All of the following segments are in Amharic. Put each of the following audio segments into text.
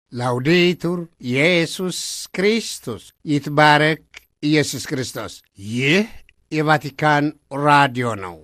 ላውዴቱር ኢየሱስ ክርስቶስ ይትባረክ ኢየሱስ ክርስቶስ። ይህ የቫቲካን ራዲዮ ነው።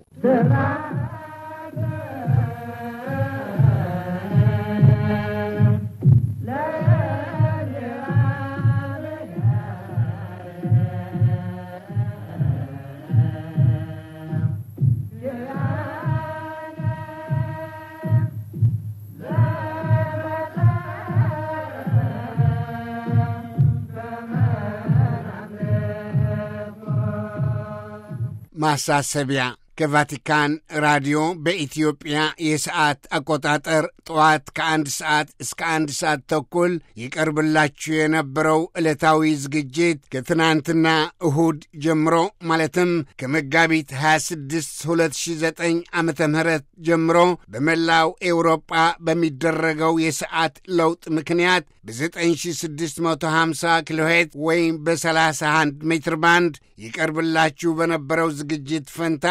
ማሳሰቢያ ከቫቲካን ራዲዮ በኢትዮጵያ የሰዓት አቆጣጠር ጠዋት ከአንድ ሰዓት እስከ አንድ ሰዓት ተኩል ይቀርብላችሁ የነበረው ዕለታዊ ዝግጅት ከትናንትና እሁድ ጀምሮ ማለትም ከመጋቢት 26 2009 ዓ ም ጀምሮ በመላው ኤውሮጳ በሚደረገው የሰዓት ለውጥ ምክንያት በ9650 ኪሎሄት ወይም በ31 ሜትር ባንድ ይቀርብላችሁ በነበረው ዝግጅት ፈንታ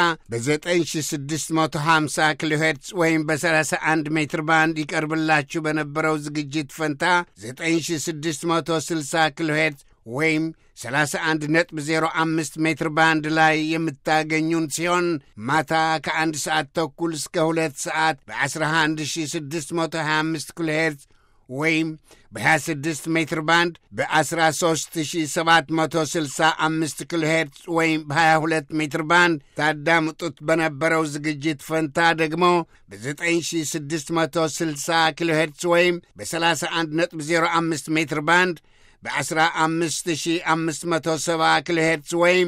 በ9650 ኪሎ ሄርትዝ ወይም በ31 ሜትር ባንድ ይቀርብላችሁ በነበረው ዝግጅት ፈንታ 9660 ኪሎ ሄርትዝ ወይም 31.05 ሜትር ባንድ ላይ የምታገኙን ሲሆን ማታ ከአንድ ሰዓት ተኩል እስከ ሁለት ሰዓት በ11625 ኪሎ ሄርትዝ ወይም በ26 ሜትር ባንድ በ13765 ኪሎ ሄርትዝ ወይም በ22 ሜትር ባንድ ታዳምጡት በነበረው ዝግጅት ፈንታ ደግሞ በ9660 ኪሎ ሄርትዝ ወይም በ31.05 ሜትር ባንድ በ15570 ኪሎ ሄርትዝ ወይም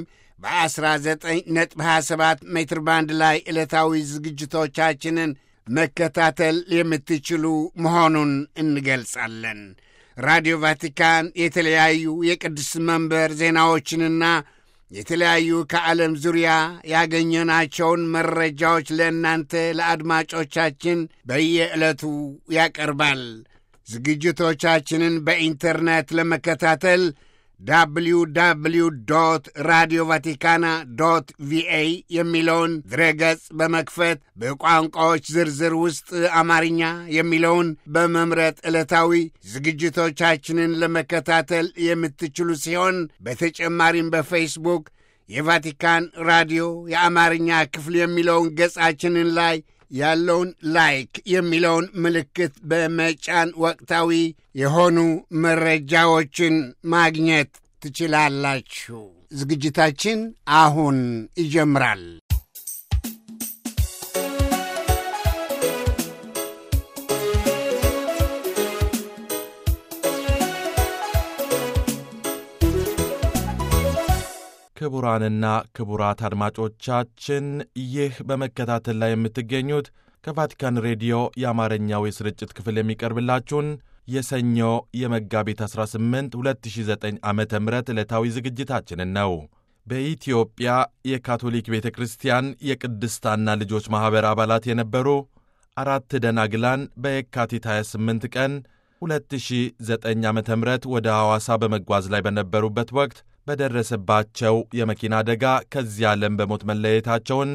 በ19.27 ሜትር ባንድ ላይ ዕለታዊ ዝግጅቶቻችንን መከታተል የምትችሉ መሆኑን እንገልጻለን። ራዲዮ ቫቲካን የተለያዩ የቅዱስ መንበር ዜናዎችንና የተለያዩ ከዓለም ዙሪያ ያገኘናቸውን መረጃዎች ለእናንተ ለአድማጮቻችን በየዕለቱ ያቀርባል። ዝግጅቶቻችንን በኢንተርኔት ለመከታተል ዳብሊው ዳብሊው ዶት ራዲዮ ቫቲካና ዶት ቪኤ የሚለውን ድረገጽ በመክፈት በቋንቋዎች ዝርዝር ውስጥ አማርኛ የሚለውን በመምረጥ ዕለታዊ ዝግጅቶቻችንን ለመከታተል የምትችሉ ሲሆን በተጨማሪም በፌስቡክ የቫቲካን ራዲዮ የአማርኛ ክፍል የሚለውን ገጻችንን ላይ ያለውን ላይክ የሚለውን ምልክት በመጫን ወቅታዊ የሆኑ መረጃዎችን ማግኘት ትችላላችሁ። ዝግጅታችን አሁን ይጀምራል። ክቡራንና ክቡራት አድማጮቻችን ይህ በመከታተል ላይ የምትገኙት ከቫቲካን ሬዲዮ የአማርኛው የስርጭት ክፍል የሚቀርብላችሁን የሰኞ የመጋቢት 18 2009 ዓ ም ዕለታዊ ዝግጅታችንን ነው። በኢትዮጵያ የካቶሊክ ቤተ ክርስቲያን የቅድስታና ልጆች ማኅበር አባላት የነበሩ አራት ደናግላን በየካቲት 28 ቀን 2009 ዓ ም ወደ ሐዋሳ በመጓዝ ላይ በነበሩበት ወቅት በደረሰባቸው የመኪና አደጋ ከዚህ ዓለም በሞት መለየታቸውን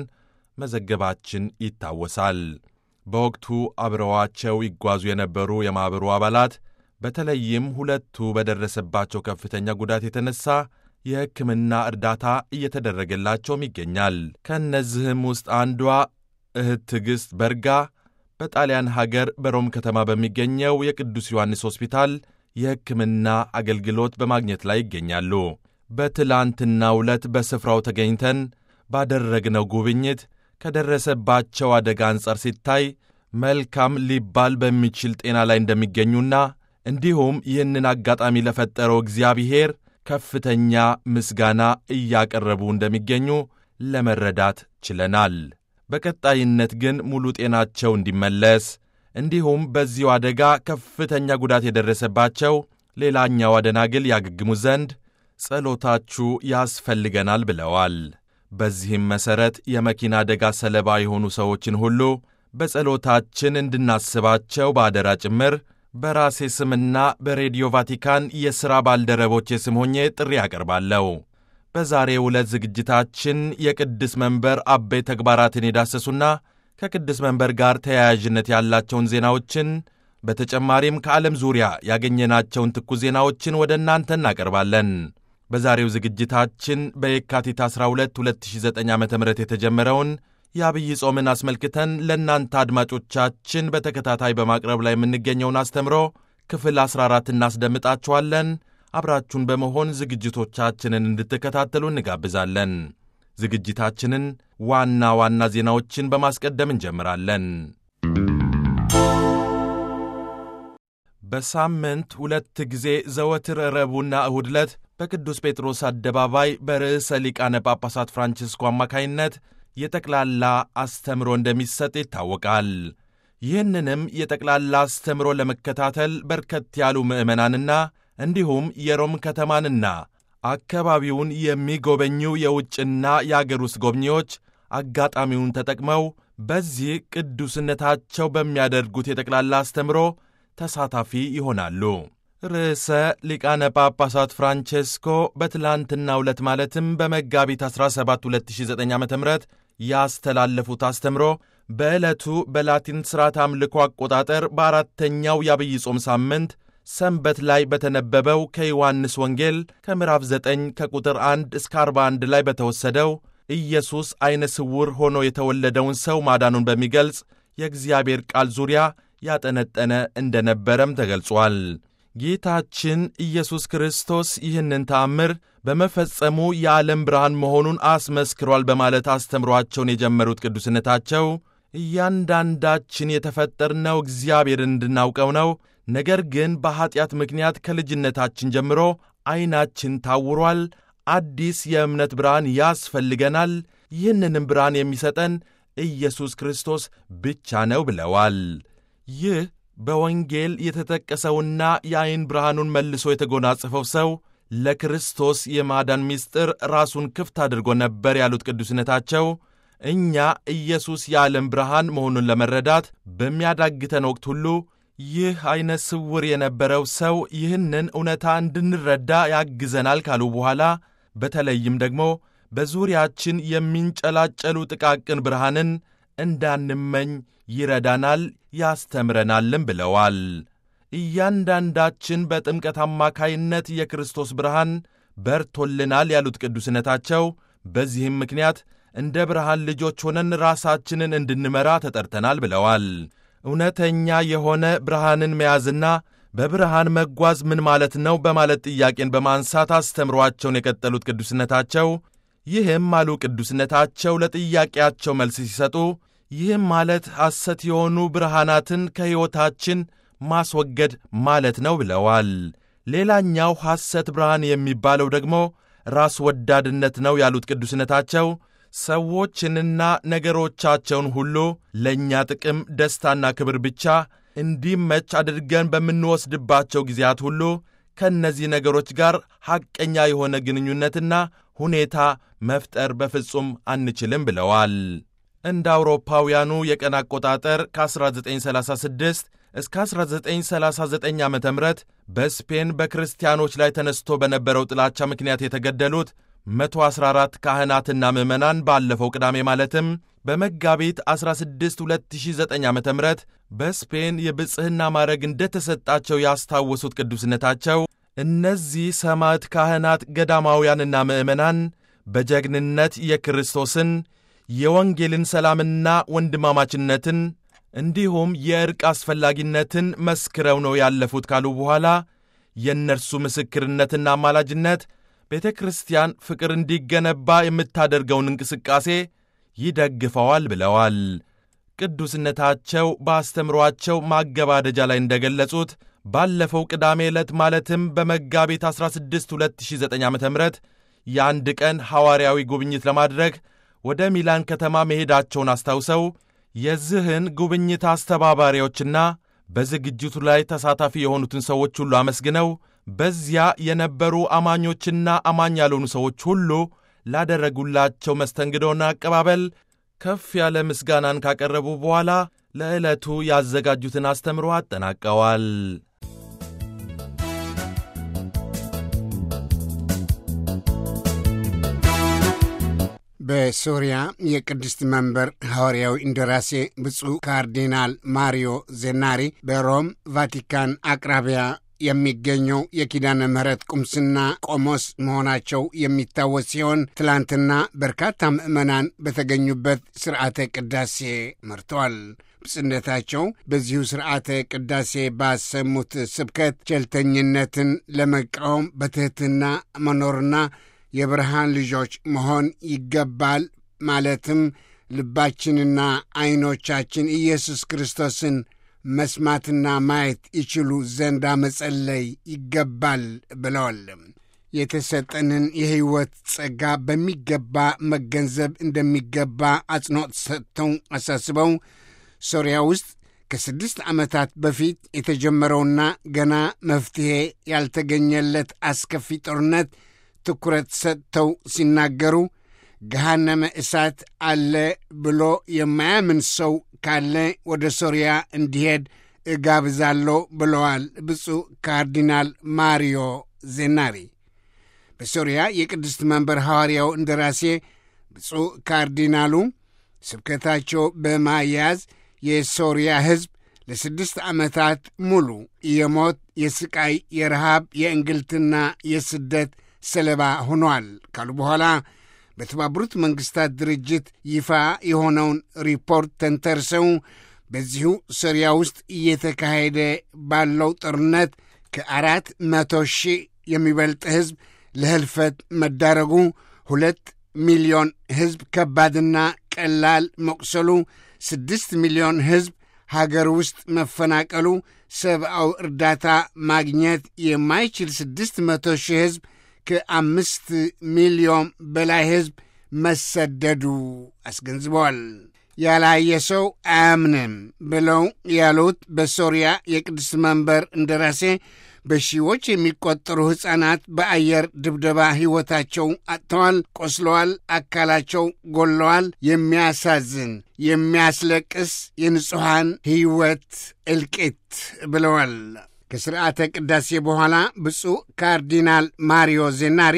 መዘገባችን ይታወሳል። በወቅቱ አብረዋቸው ይጓዙ የነበሩ የማኅበሩ አባላት በተለይም ሁለቱ በደረሰባቸው ከፍተኛ ጉዳት የተነሳ የሕክምና እርዳታ እየተደረገላቸውም ይገኛል። ከእነዚህም ውስጥ አንዷ እህት ትዕግሥት በርጋ በጣሊያን ሀገር በሮም ከተማ በሚገኘው የቅዱስ ዮሐንስ ሆስፒታል የሕክምና አገልግሎት በማግኘት ላይ ይገኛሉ። በትላንትናው ዕለት በስፍራው ተገኝተን ባደረግነው ጉብኝት ከደረሰባቸው አደጋ አንጻር ሲታይ መልካም ሊባል በሚችል ጤና ላይ እንደሚገኙና እንዲሁም ይህንን አጋጣሚ ለፈጠረው እግዚአብሔር ከፍተኛ ምስጋና እያቀረቡ እንደሚገኙ ለመረዳት ችለናል። በቀጣይነት ግን ሙሉ ጤናቸው እንዲመለስ እንዲሁም በዚሁ አደጋ ከፍተኛ ጉዳት የደረሰባቸው ሌላኛው አደናግል ያገግሙ ዘንድ ጸሎታችሁ ያስፈልገናል ብለዋል። በዚህም መሠረት የመኪና አደጋ ሰለባ የሆኑ ሰዎችን ሁሉ በጸሎታችን እንድናስባቸው በአደራ ጭምር በራሴ ስምና በሬዲዮ ቫቲካን የሥራ ባልደረቦቼ ስም ሆኜ ጥሪ አቀርባለሁ። በዛሬው ዕለት ዝግጅታችን የቅድስ መንበር አበይ ተግባራትን የዳሰሱና ከቅድስ መንበር ጋር ተያያዥነት ያላቸውን ዜናዎችን በተጨማሪም ከዓለም ዙሪያ ያገኘናቸውን ትኩስ ዜናዎችን ወደ እናንተ እናቀርባለን። በዛሬው ዝግጅታችን በየካቲት 12 2009 ዓ ም የተጀመረውን የአብይ ጾምን አስመልክተን ለእናንተ አድማጮቻችን በተከታታይ በማቅረብ ላይ የምንገኘውን አስተምሮ ክፍል 14 እናስደምጣችኋለን። አብራችሁን በመሆን ዝግጅቶቻችንን እንድትከታተሉ እንጋብዛለን። ዝግጅታችንን ዋና ዋና ዜናዎችን በማስቀደም እንጀምራለን። በሳምንት ሁለት ጊዜ ዘወትር ረቡዕና እሁድ ዕለት በቅዱስ ጴጥሮስ አደባባይ በርዕሰ ሊቃነ ጳጳሳት ፍራንቺስኮ አማካይነት የጠቅላላ አስተምሮ እንደሚሰጥ ይታወቃል። ይህንንም የጠቅላላ አስተምሮ ለመከታተል በርከት ያሉ ምዕመናንና እንዲሁም የሮም ከተማንና አካባቢውን የሚጎበኙ የውጭና የአገር ውስጥ ጎብኚዎች አጋጣሚውን ተጠቅመው በዚህ ቅዱስነታቸው በሚያደርጉት የጠቅላላ አስተምሮ ተሳታፊ ይሆናሉ። ርዕሰ ሊቃነ ጳጳሳት ፍራንቼስኮ በትላንትናው ዕለት ማለትም በመጋቢት 17 2009 ዓ ም ያስተላለፉት አስተምሮ በዕለቱ በላቲን ሥርዓት አምልኮ አቆጣጠር በአራተኛው የአብይ ጾም ሳምንት ሰንበት ላይ በተነበበው ከዮሐንስ ወንጌል ከምዕራፍ 9 ከቁጥር 1 እስከ 41 ላይ በተወሰደው ኢየሱስ ዐይነ ስውር ሆኖ የተወለደውን ሰው ማዳኑን በሚገልጽ የእግዚአብሔር ቃል ዙሪያ ያጠነጠነ እንደነበረም ተገልጿል። ጌታችን ኢየሱስ ክርስቶስ ይህንን ተአምር በመፈጸሙ የዓለም ብርሃን መሆኑን አስመስክሯል በማለት አስተምሯቸውን የጀመሩት ቅዱስነታቸው እያንዳንዳችን የተፈጠርነው እግዚአብሔርን እንድናውቀው ነው። ነገር ግን በኀጢአት ምክንያት ከልጅነታችን ጀምሮ ዐይናችን ታውሯል። አዲስ የእምነት ብርሃን ያስፈልገናል። ይህንንም ብርሃን የሚሰጠን ኢየሱስ ክርስቶስ ብቻ ነው ብለዋል። ይህ በወንጌል የተጠቀሰውና የዐይን ብርሃኑን መልሶ የተጎናጸፈው ሰው ለክርስቶስ የማዳን ምስጢር ራሱን ክፍት አድርጎ ነበር ያሉት ቅዱስነታቸው እኛ ኢየሱስ የዓለም ብርሃን መሆኑን ለመረዳት በሚያዳግተን ወቅት ሁሉ ይህ ዐይነ ስውር የነበረው ሰው ይህንን እውነታ እንድንረዳ ያግዘናል ካሉ በኋላ በተለይም ደግሞ በዙሪያችን የሚንጨላጨሉ ጥቃቅን ብርሃንን እንዳንመኝ ይረዳናል ያስተምረናልም ብለዋል። እያንዳንዳችን በጥምቀት አማካይነት የክርስቶስ ብርሃን በርቶልናል ያሉት ቅዱስነታቸው በዚህም ምክንያት እንደ ብርሃን ልጆች ሆነን ራሳችንን እንድንመራ ተጠርተናል ብለዋል። እውነተኛ የሆነ ብርሃንን መያዝና በብርሃን መጓዝ ምን ማለት ነው? በማለት ጥያቄን በማንሳት አስተምሯቸውን የቀጠሉት ቅዱስነታቸው ይህም አሉ ቅዱስነታቸው ለጥያቄያቸው መልስ ሲሰጡ ይህም ማለት ሐሰት የሆኑ ብርሃናትን ከሕይወታችን ማስወገድ ማለት ነው ብለዋል። ሌላኛው ሐሰት ብርሃን የሚባለው ደግሞ ራስ ወዳድነት ነው ያሉት ቅዱስነታቸው ሰዎችንና ነገሮቻቸውን ሁሉ ለእኛ ጥቅም፣ ደስታና ክብር ብቻ እንዲመች አድርገን በምንወስድባቸው ጊዜያት ሁሉ ከእነዚህ ነገሮች ጋር ሐቀኛ የሆነ ግንኙነትና ሁኔታ መፍጠር በፍጹም አንችልም ብለዋል። እንደ አውሮፓውያኑ የቀን አቆጣጠር ከ1936 እስከ 1939 ዓ ም በስፔን በክርስቲያኖች ላይ ተነስቶ በነበረው ጥላቻ ምክንያት የተገደሉት 114 ካህናትና ምዕመናን ባለፈው ቅዳሜ ማለትም በመጋቢት 16 2009 ዓ ም በስፔን የብጽሕና ማዕረግ እንደተሰጣቸው ያስታወሱት ቅዱስነታቸው እነዚህ ሰማዕት ካህናት፣ ገዳማውያንና ምዕመናን በጀግንነት የክርስቶስን የወንጌልን ሰላምና ወንድማማችነትን እንዲሁም የዕርቅ አስፈላጊነትን መስክረው ነው ያለፉት ካሉ በኋላ የእነርሱ ምስክርነትና አማላጅነት ቤተ ክርስቲያን ፍቅር እንዲገነባ የምታደርገውን እንቅስቃሴ ይደግፈዋል ብለዋል። ቅዱስነታቸው በአስተምሯቸው ማገባደጃ ላይ እንደገለጹት ባለፈው ቅዳሜ ዕለት ማለትም በመጋቢት 16 2009 ዓ ም የአንድ ቀን ሐዋርያዊ ጉብኝት ለማድረግ ወደ ሚላን ከተማ መሄዳቸውን አስታውሰው የዚህን ጉብኝት አስተባባሪዎችና በዝግጅቱ ላይ ተሳታፊ የሆኑትን ሰዎች ሁሉ አመስግነው በዚያ የነበሩ አማኞችና አማኝ ያልሆኑ ሰዎች ሁሉ ላደረጉላቸው መስተንግዶና አቀባበል ከፍ ያለ ምስጋናን ካቀረቡ በኋላ ለዕለቱ ያዘጋጁትን አስተምሮ አጠናቀዋል። በሶሪያ የቅድስት መንበር ሐዋርያዊ እንደራሴ ብፁዕ ካርዲናል ማሪዮ ዜናሪ በሮም ቫቲካን አቅራቢያ የሚገኘው የኪዳነ ምሕረት ቁምስና ቆሞስ መሆናቸው የሚታወስ ሲሆን ትላንትና በርካታ ምዕመናን በተገኙበት ስርዓተ ቅዳሴ መርተዋል። ብጽነታቸው በዚሁ ስርዓተ ቅዳሴ ባሰሙት ስብከት ቸልተኝነትን ለመቃወም በትሕትና መኖርና የብርሃን ልጆች መሆን ይገባል ማለትም ልባችንና ዐይኖቻችን ኢየሱስ ክርስቶስን መስማትና ማየት ይችሉ ዘንዳ መጸለይ ይገባል ብለዋል። የተሰጠንን የሕይወት ጸጋ በሚገባ መገንዘብ እንደሚገባ አጽንዖት ሰጥተው አሳስበው ሶርያ ውስጥ ከስድስት ዓመታት በፊት የተጀመረውና ገና መፍትሔ ያልተገኘለት አስከፊ ጦርነት ትኩረት ሰጥተው ሲናገሩ ገሃነመ እሳት አለ ብሎ የማያምን ሰው ካለ ወደ ሶርያ እንዲሄድ እጋብዛለሁ ብለዋል ብፁዕ ካርዲናል ማሪዮ ዜናሪ። በሶርያ የቅድስት መንበር ሐዋርያው እንደራሴ ብፁዕ ካርዲናሉ ስብከታቸው በማያያዝ የሶርያ ሕዝብ ለስድስት ዓመታት ሙሉ የሞት፣ የስቃይ፣ የረሃብ፣ የእንግልትና የስደት ሰለባ ሆኗል ካሉ በኋላ በተባበሩት መንግሥታት ድርጅት ይፋ የሆነውን ሪፖርት ተንተርሰው በዚሁ ሶርያ ውስጥ እየተካሄደ ባለው ጦርነት ከአራት መቶ ሺህ የሚበልጥ ሕዝብ ለህልፈት መዳረጉ፣ ሁለት ሚሊዮን ሕዝብ ከባድና ቀላል መቁሰሉ፣ ስድስት ሚሊዮን ሕዝብ ሀገር ውስጥ መፈናቀሉ፣ ሰብአዊ እርዳታ ማግኘት የማይችል ስድስት መቶ ሺህ ሕዝብ ከአምስት ሚሊዮን በላይ ሕዝብ መሰደዱ አስገንዝበዋል። ያላየ ሰው አያምንም ብለው ያሉት በሶርያ የቅድስት መንበር እንደራሴ በሺዎች የሚቆጠሩ ሕፃናት በአየር ድብደባ ሕይወታቸው አጥተዋል፣ ቆስለዋል፣ አካላቸው ጎለዋል። የሚያሳዝን የሚያስለቅስ የንጹሐን ሕይወት እልቂት ብለዋል። ከሥርዓተ ቅዳሴ በኋላ ብፁዕ ካርዲናል ማሪዮ ዜናሪ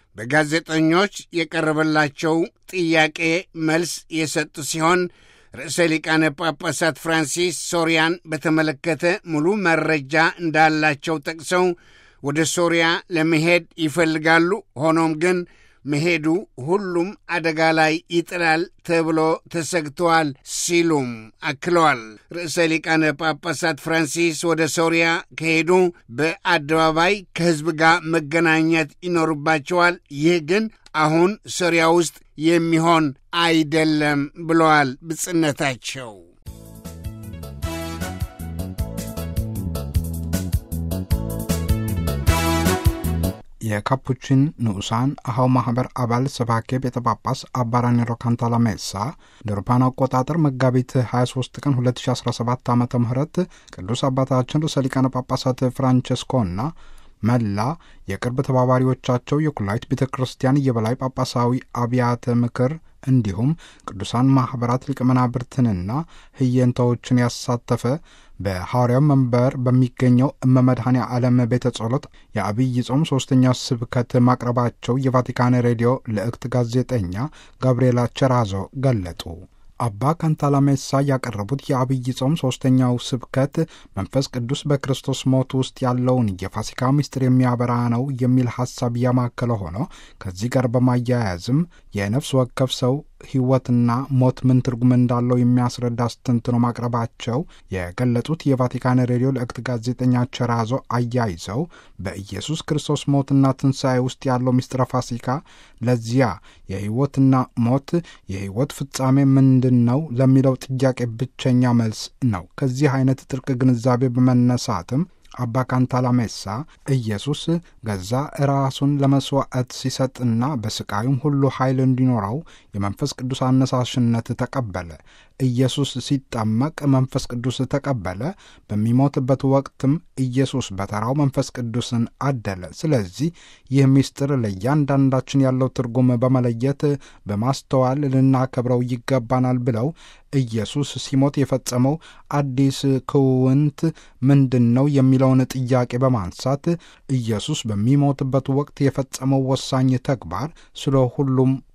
በጋዜጠኞች የቀረበላቸው ጥያቄ መልስ የሰጡ ሲሆን ርዕሰ ሊቃነ ጳጳሳት ፍራንሲስ ሶርያን በተመለከተ ሙሉ መረጃ እንዳላቸው ጠቅሰው ወደ ሶርያ ለመሄድ ይፈልጋሉ። ሆኖም ግን መሄዱ ሁሉም አደጋ ላይ ይጥላል ተብሎ ተሰግተዋል ሲሉም አክለዋል። ርዕሰ ሊቃነ ጳጳሳት ፍራንሲስ ወደ ሶርያ ከሄዱ በአደባባይ ከሕዝብ ጋር መገናኘት ይኖርባቸዋል። ይህ ግን አሁን ሶርያ ውስጥ የሚሆን አይደለም ብለዋል ብጽነታቸው። የካፑቺን ንዑሳን አሃው ማኅበር አባል ሰባኬ ቤተ ጳጳስ አባ ራኔሮ ካንታላሜሳ ለአውሮፓውያን አቆጣጠር መጋቢት 23 ቀን 2017 ዓ ም ቅዱስ አባታችን ርዕሰ ሊቃነ ጳጳሳት ፍራንቸስኮና መላ የቅርብ ተባባሪዎቻቸው የኩላይት ቤተ ክርስቲያን የበላይ ጳጳሳዊ አብያተ ምክር እንዲሁም ቅዱሳን ማኅበራት ሊቀ መናብርትንና ህየንታዎችን ያሳተፈ በሐዋርያው መንበር በሚገኘው እመመድኃኔ ዓለም ቤተ ጸሎት የአብይ ጾም ሦስተኛው ስብከት ማቅረባቸው የቫቲካን ሬዲዮ ልዕክት ጋዜጠኛ ጋብርኤላ ቸራዞ ገለጡ። አባ ካንታላሜሳ ያቀረቡት የአብይ ጾም ሦስተኛው ስብከት መንፈስ ቅዱስ በክርስቶስ ሞት ውስጥ ያለውን የፋሲካ ምስጢር የሚያበራ ነው የሚል ሐሳብ ያማከለ ሆኖ ከዚህ ጋር በማያያዝም የነፍስ ወከፍ ሰው ሕይወትና ሞት ምን ትርጉም እንዳለው የሚያስረዳ አስተንትኖ ማቅረባቸው የገለጹት የቫቲካን ሬዲዮ ልዕክት ጋዜጠኛ ቸራዞ አያይዘው በኢየሱስ ክርስቶስ ሞትና ትንሣኤ ውስጥ ያለው ምስጢረ ፋሲካ ለዚያ የሕይወትና ሞት የሕይወት ፍጻሜ ምንድን ነው ለሚለው ጥያቄ ብቸኛ መልስ ነው። ከዚህ አይነት ጥልቅ ግንዛቤ በመነሳትም አባ ካንታላሜሳ ኢየሱስ ገዛ ራሱን ለመሥዋዕት ሲሰጥና በስቃዩም ሁሉ ኃይል እንዲኖረው የመንፈስ ቅዱስ አነሳሽነት ተቀበለ። ኢየሱስ ሲጠመቅ መንፈስ ቅዱስ ተቀበለ። በሚሞትበት ወቅትም ኢየሱስ በተራው መንፈስ ቅዱስን አደለ። ስለዚህ ይህ ምስጢር ለእያንዳንዳችን ያለው ትርጉም በመለየት በማስተዋል ልናከብረው ይገባናል ብለው ኢየሱስ ሲሞት የፈጸመው አዲስ ክውንት ምንድን ነው የሚለውን ጥያቄ በማንሳት ኢየሱስ በሚሞትበት ወቅት የፈጸመው ወሳኝ ተግባር ስለ ሁሉም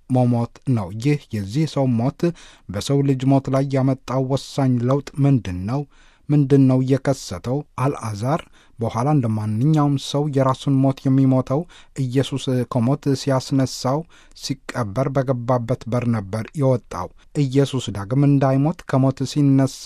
መሞት ነው። ይህ የዚህ ሰው ሞት በሰው ልጅ ሞት ላይ ያመጣው ወሳኝ ለውጥ ምንድን ነው? ምንድን ነው የከሰተው? አልዓዛር በኋላ እንደ ማንኛውም ሰው የራሱን ሞት የሚሞተው ኢየሱስ ከሞት ሲያስነሳው ሲቀበር በገባበት በር ነበር የወጣው። ኢየሱስ ዳግም እንዳይሞት ከሞት ሲነሳ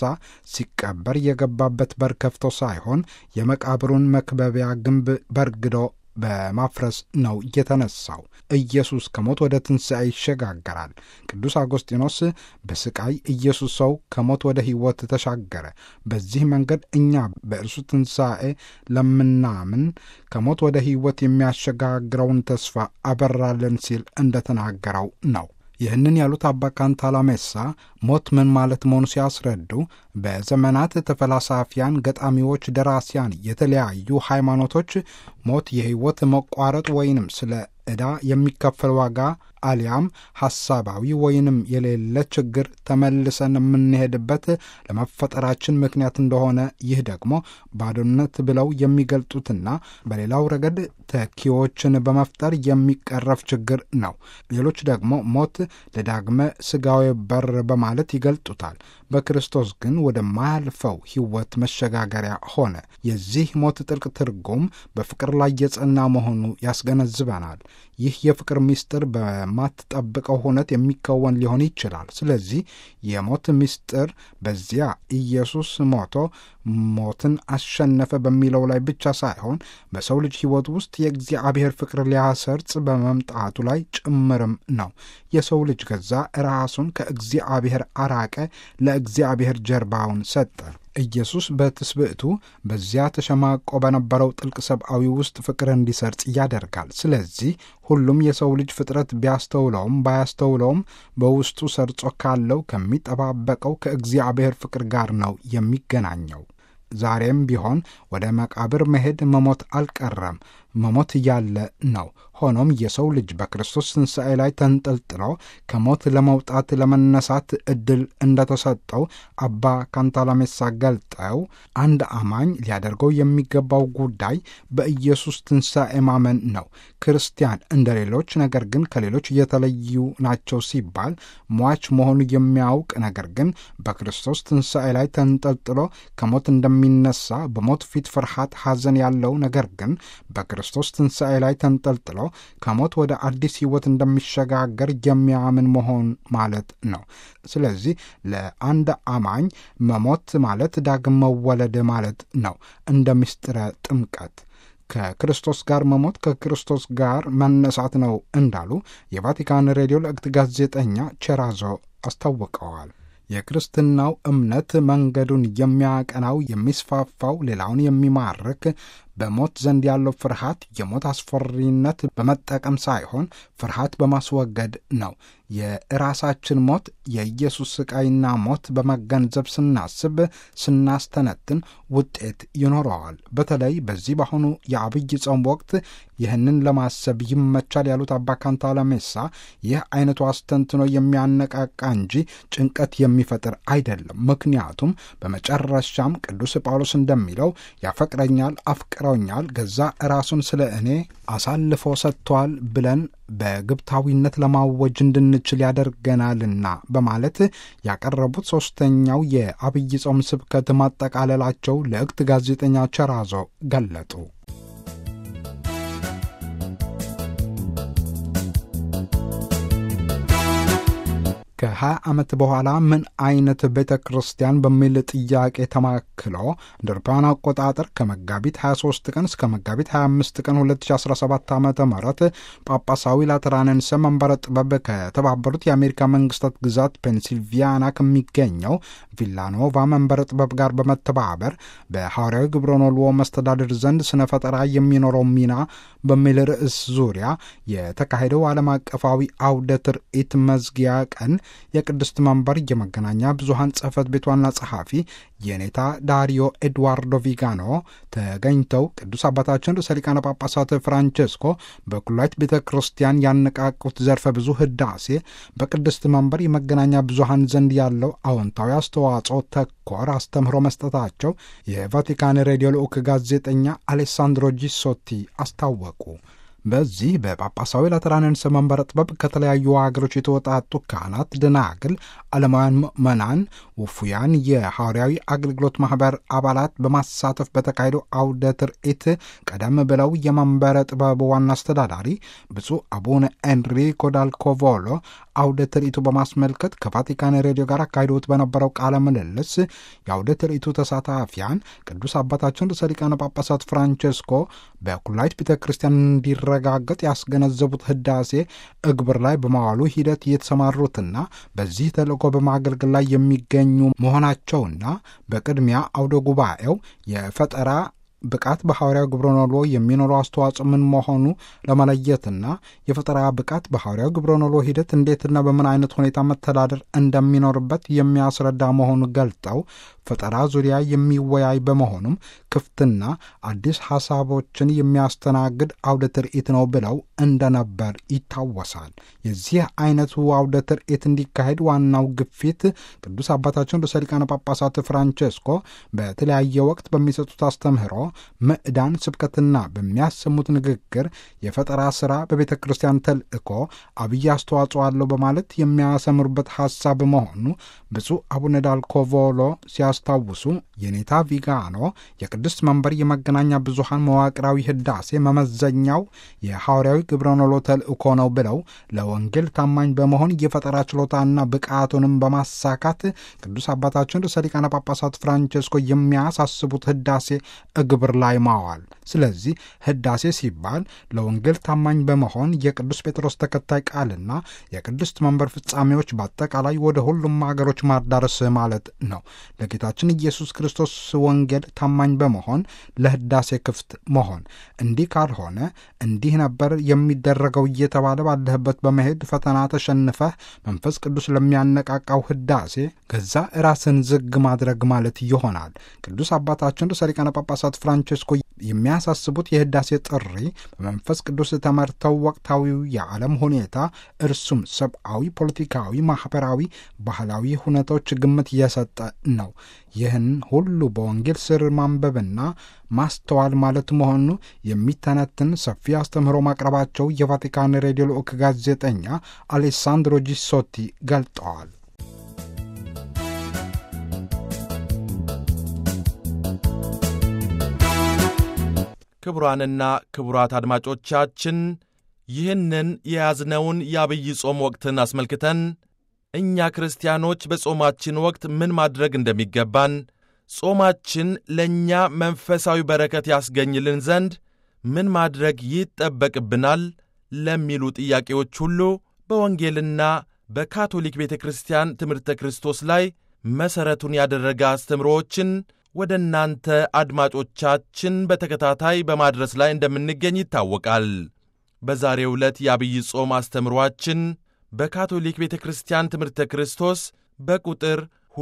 ሲቀበር የገባበት በር ከፍቶ ሳይሆን የመቃብሩን መክበቢያ ግንብ በርግዶ በማፍረስ ነው የተነሳው። ኢየሱስ ከሞት ወደ ትንሣኤ ይሸጋገራል። ቅዱስ አጎስጢኖስ በስቃይ ኢየሱስ ሰው ከሞት ወደ ሕይወት ተሻገረ። በዚህ መንገድ እኛ በእርሱ ትንሣኤ ለምናምን ከሞት ወደ ሕይወት የሚያሸጋግረውን ተስፋ አበራለን ሲል እንደተናገረው ነው። ይህንን ያሉት አባ ካንታላሜሳ ሞት ምን ማለት መሆኑ ሲያስረዱ በዘመናት ተፈላሳፊያን፣ ገጣሚዎች፣ ደራሲያን፣ የተለያዩ ሃይማኖቶች ሞት የሕይወት መቋረጥ ወይንም ስለ ዕዳ የሚከፈል ዋጋ አሊያም ሐሳባዊ ወይንም የሌለ ችግር ተመልሰን የምንሄድበት ለመፈጠራችን ምክንያት እንደሆነ ይህ ደግሞ ባዶነት ብለው የሚገልጡትና በሌላው ረገድ ተኪዎችን በመፍጠር የሚቀረፍ ችግር ነው። ሌሎች ደግሞ ሞት ለዳግመ ሥጋዊ በር በማለት ይገልጡታል። በክርስቶስ ግን ወደማያልፈው ሕይወት መሸጋገሪያ ሆነ። የዚህ ሞት ጥልቅ ትርጉም በፍቅር ላይ የጸና መሆኑ ያስገነዝበናል። ይህ የፍቅር ምስጢር በማትጠብቀው ሁነት የሚከወን ሊሆን ይችላል። ስለዚህ የሞት ምስጢር በዚያ ኢየሱስ ሞቶ ሞትን አሸነፈ በሚለው ላይ ብቻ ሳይሆን በሰው ልጅ ሕይወት ውስጥ የእግዚአብሔር ፍቅር ሊያሰርጽ በመምጣቱ ላይ ጭምርም ነው። የሰው ልጅ ገዛ ራሱን ከእግዚአብሔር አራቀ፣ ለእግዚአብሔር ጀርባውን ሰጠ። ኢየሱስ በትስብእቱ በዚያ ተሸማቆ በነበረው ጥልቅ ሰብአዊ ውስጥ ፍቅር እንዲሰርጽ ያደርጋል። ስለዚህ ሁሉም የሰው ልጅ ፍጥረት ቢያስተውለውም ባያስተውለውም በውስጡ ሰርጾ ካለው ከሚጠባበቀው ከእግዚአብሔር ፍቅር ጋር ነው የሚገናኘው። ዛሬም ቢሆን ወደ መቃብር መሄድ መሞት አልቀረም፣ መሞት እያለ ነው። ሆኖም የሰው ልጅ በክርስቶስ ትንሣኤ ላይ ተንጠልጥሎ ከሞት ለመውጣት ለመነሳት ዕድል እንደተሰጠው አባ ካንታላሜሳ ገልጠው አንድ አማኝ ሊያደርገው የሚገባው ጉዳይ በኢየሱስ ትንሣኤ ማመን ነው። ክርስቲያን እንደ ሌሎች ነገር ግን ከሌሎች የተለዩ ናቸው ሲባል ሟች መሆኑ የሚያውቅ ነገር ግን በክርስቶስ ትንሣኤ ላይ ተንጠልጥሎ ከሞት እንደሚነሳ በሞት ፊት ፍርሃት፣ ሐዘን ያለው ነገር ግን በክርስቶስ ትንሣኤ ላይ ተንጠልጥሎ ከሞት ወደ አዲስ ሕይወት እንደሚሸጋገር የሚያምን መሆን ማለት ነው። ስለዚህ ለአንድ አማኝ መሞት ማለት ዳግም መወለድ ማለት ነው። እንደ ምስጢረ ጥምቀት ከክርስቶስ ጋር መሞት ከክርስቶስ ጋር መነሳት ነው እንዳሉ የቫቲካን ሬዲዮ ለእግት ጋዜጠኛ ቼራዞ አስታውቀዋል። የክርስትናው እምነት መንገዱን የሚያቀናው የሚስፋፋው፣ ሌላውን የሚማርክ በሞት ዘንድ ያለው ፍርሃት የሞት አስፈሪነት በመጠቀም ሳይሆን ፍርሃት በማስወገድ ነው። የራሳችን ሞት የኢየሱስ ስቃይና ሞት በመገንዘብ ስናስብ፣ ስናስተነትን ውጤት ይኖረዋል። በተለይ በዚህ በአሁኑ የአብይ ጾም ወቅት ይህንን ለማሰብ ይመቻል ያሉት አባ ካንታላሜሳ ይህ አይነቱ አስተንትኖ የሚያነቃቃ እንጂ ጭንቀት የሚፈጥር አይደለም። ምክንያቱም በመጨረሻም ቅዱስ ጳውሎስ እንደሚለው ያፈቅረኛል አፍቅረውኛል ገዛ ራሱን ስለ እኔ አሳልፎ ሰጥቷል ብለን በግብታዊነት ለማወጅ እንድንችል ያደርገናልና በማለት ያቀረቡት ሦስተኛው የአብይ ጾም ስብከት ማጠቃለላቸው ለእክት ጋዜጠኛ ቸራዞ ገለጡ። ከ20 ዓመት በኋላ ምን አይነት ቤተ ክርስቲያን በሚል ጥያቄ ተማክሎ እንደ አውሮፓውያን አቆጣጠር ከመጋቢት 23 ቀን እስከ መጋቢት 25 ቀን 2017 ዓ ም ጳጳሳዊ ላትራንንሰ መንበረ ጥበብ ከተባበሩት የአሜሪካ መንግስታት ግዛት ፔንሲልቪያና ከሚገኘው ቪላኖቫ መንበረ ጥበብ ጋር በመተባበር በሐዋርያዊ ግብረኖልዎ መስተዳድር ዘንድ ስነ ፈጠራ የሚኖረው ሚና በሚል ርዕስ ዙሪያ የተካሄደው ዓለም አቀፋዊ አውደ ትርኢት መዝጊያ ቀን የቅድስት መንበር የመገናኛ ብዙሃን ጽሕፈት ቤት ዋና ጸሐፊ የኔታ ዳሪዮ ኤድዋርዶ ቪጋኖ ተገኝተው ቅዱስ አባታችን ርዕሰ ሊቃነ ጳጳሳት ፍራንቼስኮ በኩላዊት ቤተ ክርስቲያን ያነቃቁት ዘርፈ ብዙ ህዳሴ በቅድስት መንበር የመገናኛ ብዙሃን ዘንድ ያለው አዎንታዊ አስተዋጽኦ ተኮር አስተምህሮ መስጠታቸው የቫቲካን ሬዲዮ ልዑክ ጋዜጠኛ አሌሳንድሮ ጂሶቲ አስታወቁ። በዚህ በጳጳሳዊ ላትራንን መንበረ ጥበብ ከተለያዩ ሀገሮች የተወጣጡ ካህናት፣ ደናግል፣ ዓለማውያን ምዕመናን፣ ውፉያን፣ የሐዋርያዊ አገልግሎት ማኅበር አባላት በማሳተፍ በተካሄደው አውደ ትርኢት ቀደም ብለው የመንበረ ጥበብ ዋና አስተዳዳሪ ብፁዕ አቡነ ኤንሪኮ ዳልኮቮሎ አውደ ትርኢቱ በማስመልከት ከቫቲካን ሬዲዮ ጋር አካሂዶት በነበረው ቃለ ምልልስ የአውደ ትርኢቱ ተሳታፊያን ቅዱስ አባታችን ርዕሰ ሊቃነ ጳጳሳት ፍራንቼስኮ በኩላይት ቤተ ክርስቲያን እንዲረጋገጥ ያስገነዘቡት ህዳሴ እግብር ላይ በማዋሉ ሂደት የተሰማሩትና በዚህ ተልእኮ በማገልገል ላይ የሚገኙ መሆናቸውና በቅድሚያ አውደ ጉባኤው የፈጠራ ብቃት በሐዋርያው ግብረ ኖሎ የሚኖረው አስተዋጽኦ ምን መሆኑ ለመለየትና የፈጠራ ብቃት በሐዋርያው ግብረ ኖሎ ሂደት እንዴትና በምን አይነት ሁኔታ መተዳደር እንደሚኖርበት የሚያስረዳ መሆኑ ገልጠው ፈጠራ ዙሪያ የሚወያይ በመሆኑም ክፍትና አዲስ ሐሳቦችን የሚያስተናግድ አውደ ትርኢት ነው ብለው እንደነበር ይታወሳል። የዚህ አይነቱ አውደ ትርኢት እንዲካሄድ ዋናው ግፊት ቅዱስ አባታችን ርዕሰ ሊቃነ ጳጳሳት ፍራንቼስኮ በተለያየ ወቅት በሚሰጡት አስተምህሮ ምዕዳን፣ ስብከትና በሚያሰሙት ንግግር የፈጠራ ሥራ በቤተ ክርስቲያን ተልእኮ አብይ አስተዋጽኦ አለው በማለት የሚያሰምሩበት ሐሳብ መሆኑ ብፁዕ አቡነ ዳልኮቮሎ ሲያስታውሱ የኔታ ቪጋኖ የቅድስት መንበር የመገናኛ ብዙሃን መዋቅራዊ ህዳሴ መመዘኛው የሐዋርያዊ ግብረኖሎ ተልእኮ ነው ብለው ለወንጌል ታማኝ በመሆን የፈጠራ ችሎታና ብቃቱንም በማሳካት ቅዱስ አባታችን ርዕሰ ሊቃነ ጳጳሳት ፍራንቼስኮ የሚያሳስቡት ህዳሴ እግብር ላይ ማዋል። ስለዚህ ህዳሴ ሲባል ለወንጌል ታማኝ በመሆን የቅዱስ ጴጥሮስ ተከታይ ቃልና የቅድስት መንበር ፍጻሜዎች በአጠቃላይ ወደ ሁሉም ሀገሮች ማዳረስ ማለት ነው። ለጌታችን ኢየሱስ ክርስቶስ ወንጌል ታማኝ በመሆን ለህዳሴ ክፍት መሆን። እንዲህ ካልሆነ እንዲህ ነበር የሚደረገው እየተባለ ባለህበት በመሄድ ፈተና ተሸንፈህ መንፈስ ቅዱስ ለሚያነቃቃው ህዳሴ ገዛ ራስን ዝግ ማድረግ ማለት ይሆናል። ቅዱስ አባታችን ርዕሰ ሊቃነ ጳጳሳት ፍራንቼስኮ የሚያሳስቡት የህዳሴ ጥሪ በመንፈስ ቅዱስ ተመርተው ወቅታዊው የዓለም ሁኔታ እርሱም ሰብአዊ፣ ፖለቲካዊ፣ ማኅበራዊ፣ ባህላዊ ሁነቶች ግምት እየሰጠ ነው። ይህን ሁሉ በወንጌል ስር ማንበብና ማስተዋል ማለት መሆኑ የሚተነትን ሰፊ አስተምህሮ ማቅረባቸው የቫቲካን ሬዲዮ ልዑክ ጋዜጠኛ አሌሳንድሮ ጂሶቲ ገልጠዋል። ክቡራንና ክቡራት አድማጮቻችን ይህንን የያዝነውን የአብይ ጾም ወቅትን አስመልክተን እኛ ክርስቲያኖች በጾማችን ወቅት ምን ማድረግ እንደሚገባን፣ ጾማችን ለእኛ መንፈሳዊ በረከት ያስገኝልን ዘንድ ምን ማድረግ ይጠበቅብናል ለሚሉ ጥያቄዎች ሁሉ በወንጌልና በካቶሊክ ቤተ ክርስቲያን ትምህርተ ክርስቶስ ላይ መሠረቱን ያደረገ አስተምሮዎችን ወደ እናንተ አድማጮቻችን በተከታታይ በማድረስ ላይ እንደምንገኝ ይታወቃል። በዛሬው ዕለት የአብይ ጾም አስተምሮአችን በካቶሊክ ቤተ ክርስቲያን ትምህርተ ክርስቶስ በቁጥር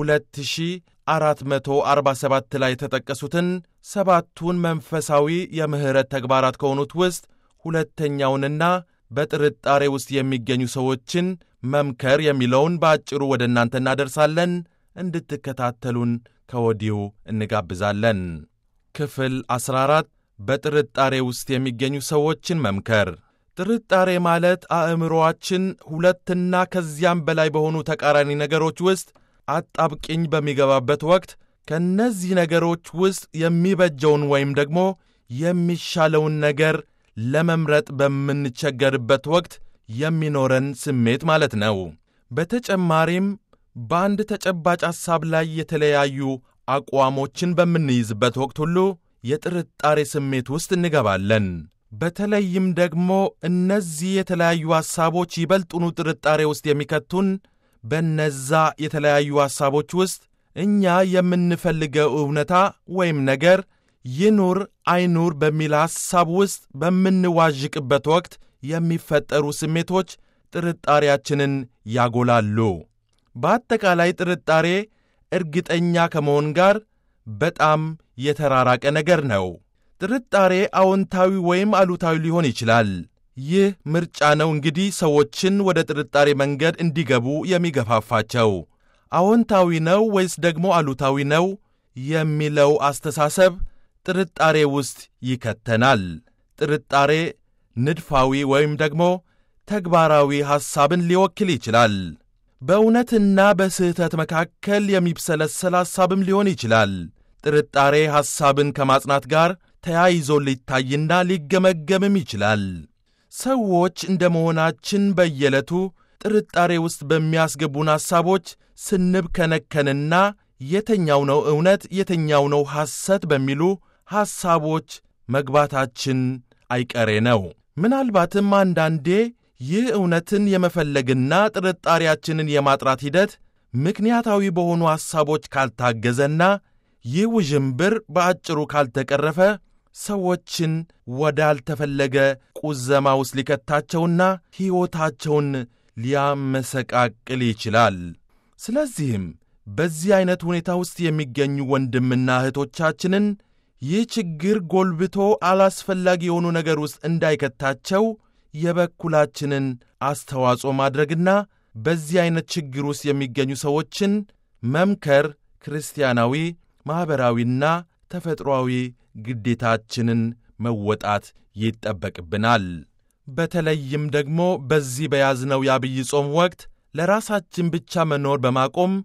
2447 ላይ የተጠቀሱትን ሰባቱን መንፈሳዊ የምሕረት ተግባራት ከሆኑት ውስጥ ሁለተኛውንና በጥርጣሬ ውስጥ የሚገኙ ሰዎችን መምከር የሚለውን በአጭሩ ወደ እናንተ እናደርሳለን። እንድትከታተሉን ከወዲሁ እንጋብዛለን። ክፍል 14 በጥርጣሬ ውስጥ የሚገኙ ሰዎችን መምከር። ጥርጣሬ ማለት አእምሮአችን ሁለትና ከዚያም በላይ በሆኑ ተቃራኒ ነገሮች ውስጥ አጣብቂኝ በሚገባበት ወቅት ከእነዚህ ነገሮች ውስጥ የሚበጀውን ወይም ደግሞ የሚሻለውን ነገር ለመምረጥ በምንቸገርበት ወቅት የሚኖረን ስሜት ማለት ነው። በተጨማሪም በአንድ ተጨባጭ ሐሳብ ላይ የተለያዩ አቋሞችን በምንይዝበት ወቅት ሁሉ የጥርጣሬ ስሜት ውስጥ እንገባለን። በተለይም ደግሞ እነዚህ የተለያዩ ሐሳቦች ይበልጡኑ ጥርጣሬ ውስጥ የሚከቱን በነዛ የተለያዩ ሐሳቦች ውስጥ እኛ የምንፈልገው እውነታ ወይም ነገር ይኑር አይኑር በሚል ሐሳብ ውስጥ በምንዋዥቅበት ወቅት የሚፈጠሩ ስሜቶች ጥርጣሬያችንን ያጎላሉ። በአጠቃላይ ጥርጣሬ እርግጠኛ ከመሆን ጋር በጣም የተራራቀ ነገር ነው። ጥርጣሬ አዎንታዊ ወይም አሉታዊ ሊሆን ይችላል። ይህ ምርጫ ነው እንግዲህ ሰዎችን ወደ ጥርጣሬ መንገድ እንዲገቡ የሚገፋፋቸው። አዎንታዊ ነው ወይስ ደግሞ አሉታዊ ነው የሚለው አስተሳሰብ ጥርጣሬ ውስጥ ይከተናል። ጥርጣሬ ንድፋዊ ወይም ደግሞ ተግባራዊ ሐሳብን ሊወክል ይችላል። በእውነትና በስህተት መካከል የሚብሰለሰል ሐሳብም ሊሆን ይችላል። ጥርጣሬ ሐሳብን ከማጽናት ጋር ተያይዞ ሊታይና ሊገመገምም ይችላል። ሰዎች እንደ መሆናችን በየዕለቱ ጥርጣሬ ውስጥ በሚያስገቡን ሐሳቦች ስንብከነከንና የተኛው ነው እውነት የተኛው ነው ሐሰት በሚሉ ሐሳቦች መግባታችን አይቀሬ ነው። ምናልባትም አንዳንዴ ይህ እውነትን የመፈለግና ጥርጣሬያችንን የማጥራት ሂደት ምክንያታዊ በሆኑ ሐሳቦች ካልታገዘና ይህ ውዥንብር በአጭሩ ካልተቀረፈ ሰዎችን ወዳልተፈለገ ቁዘማ ውስጥ ሊከታቸውና ሕይወታቸውን ሊያመሰቃቅል ይችላል። ስለዚህም በዚህ ዐይነት ሁኔታ ውስጥ የሚገኙ ወንድምና እህቶቻችንን ይህ ችግር ጎልብቶ አላስፈላጊ የሆኑ ነገር ውስጥ እንዳይከታቸው የበኩላችንን አስተዋጽኦ ማድረግና በዚህ ዐይነት ችግር ውስጥ የሚገኙ ሰዎችን መምከር ክርስቲያናዊ፣ ማኅበራዊና ተፈጥሮአዊ ግዴታችንን መወጣት ይጠበቅብናል። በተለይም ደግሞ በዚህ በያዝነው የአብይ ጾም ወቅት ለራሳችን ብቻ መኖር በማቆም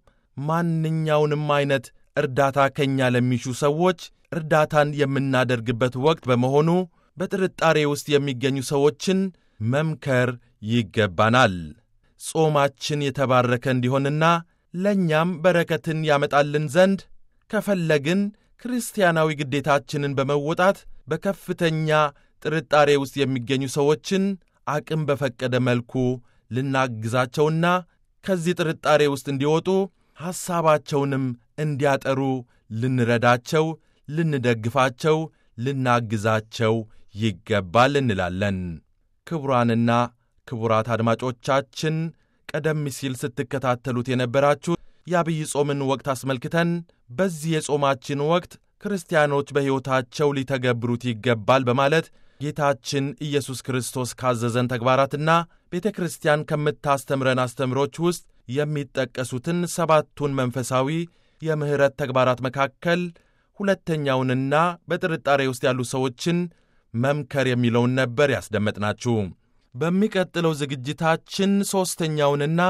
ማንኛውንም ዐይነት እርዳታ ከእኛ ለሚሹ ሰዎች እርዳታን የምናደርግበት ወቅት በመሆኑ በጥርጣሬ ውስጥ የሚገኙ ሰዎችን መምከር ይገባናል። ጾማችን የተባረከ እንዲሆንና ለእኛም በረከትን ያመጣልን ዘንድ ከፈለግን ክርስቲያናዊ ግዴታችንን በመወጣት በከፍተኛ ጥርጣሬ ውስጥ የሚገኙ ሰዎችን አቅም በፈቀደ መልኩ ልናግዛቸውና ከዚህ ጥርጣሬ ውስጥ እንዲወጡ ሐሳባቸውንም እንዲያጠሩ ልንረዳቸው፣ ልንደግፋቸው፣ ልናግዛቸው ይገባል እንላለን። ክቡራንና ክቡራት አድማጮቻችን ቀደም ሲል ስትከታተሉት የነበራችሁ የአብይ ጾምን ወቅት አስመልክተን በዚህ የጾማችን ወቅት ክርስቲያኖች በሕይወታቸው ሊተገብሩት ይገባል በማለት ጌታችን ኢየሱስ ክርስቶስ ካዘዘን ተግባራትና ቤተ ክርስቲያን ከምታስተምረን አስተምሮች ውስጥ የሚጠቀሱትን ሰባቱን መንፈሳዊ የምሕረት ተግባራት መካከል ሁለተኛውንና በጥርጣሬ ውስጥ ያሉ ሰዎችን መምከር የሚለውን ነበር ያስደመጥናችሁ። በሚቀጥለው ዝግጅታችን ሦስተኛውንና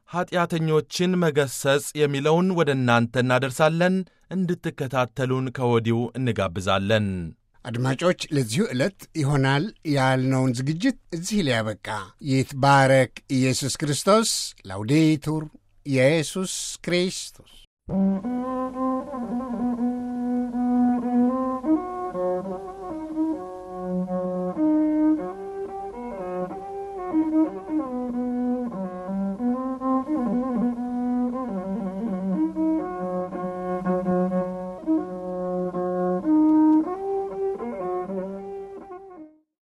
ኀጢአተኞችን መገሰጽ የሚለውን ወደ እናንተ እናደርሳለን። እንድትከታተሉን ከወዲሁ እንጋብዛለን። አድማጮች፣ ለዚሁ ዕለት ይሆናል ያልነውን ዝግጅት እዚህ ላይ ያበቃ። ይትባረክ ኢየሱስ ክርስቶስ። ላውዴቱር ኢየሱስ ክርስቶስ